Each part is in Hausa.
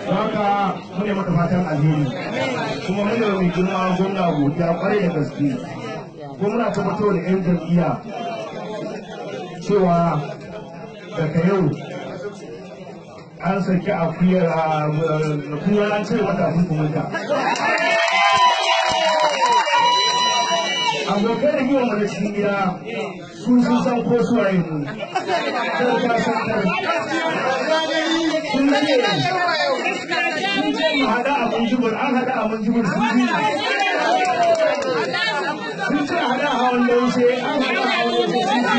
don haka mune maka fatan alheri kuma mune mai girma gwamna godiya kwarai da gaske gwamna ta fito da yan jam'iyya cewa daga yau an saki akuyar akuyar an cire mata hukumunta abokai da yi wa mana cikin gida su sun san ko su waye mu sun ka san kar sun ce sun ce mu hada abun jibir an hada abun jibir sun ji sun ce hada hawan laushe an hada hawan laushe sun ji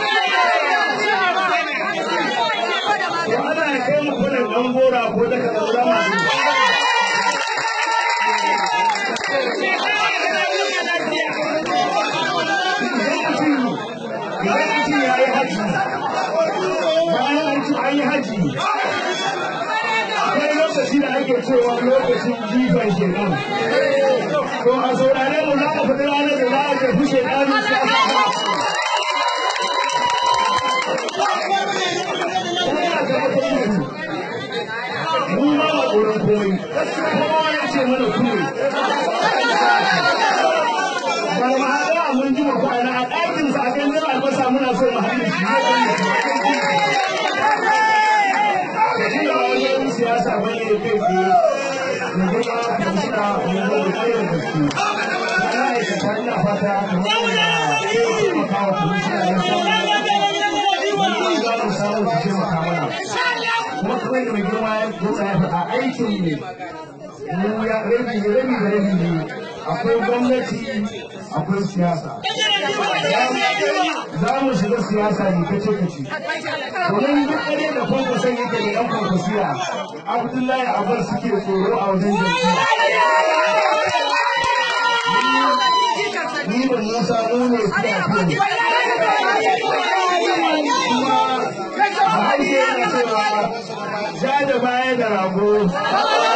to ana kai mu kwanan ɗan gora ko daga ɗaura masu idan mutum ya yi haji bayan an ci an yi haji akwai lokaci da ake cewa lokacin jifan shekan to a saurare mu za mu fita ranar da za a tafi shekaru su mu ma ba tsoron komai kowa ya ce mana kuma ba ma haɗa mun ji mu kwana a ɗakin sa kan zama albasa muna so mu haɗe shi da shi da wajen siyasa ba ne kai ku da kuma kamshina mu zo da kai da gaske ana aikata ina fata kamar da ya taimaka wa kamshina ya samu wani za mu samu su taimaka mana kuma kamar da mai girma ya gota ya faɗa aikin ne mu ya rabi da rabi da rabi ne akwai gwamnati akwai siyasa za mu shiga siyasa ne kace kace domin duk ɗaya da kwankwason yake da yan kwankwasiya abdullahi abar suke tsoro a wajen jam'iyya ni da musa mu ne suna fiye kuma a harshe yana cewa ja da baya da rago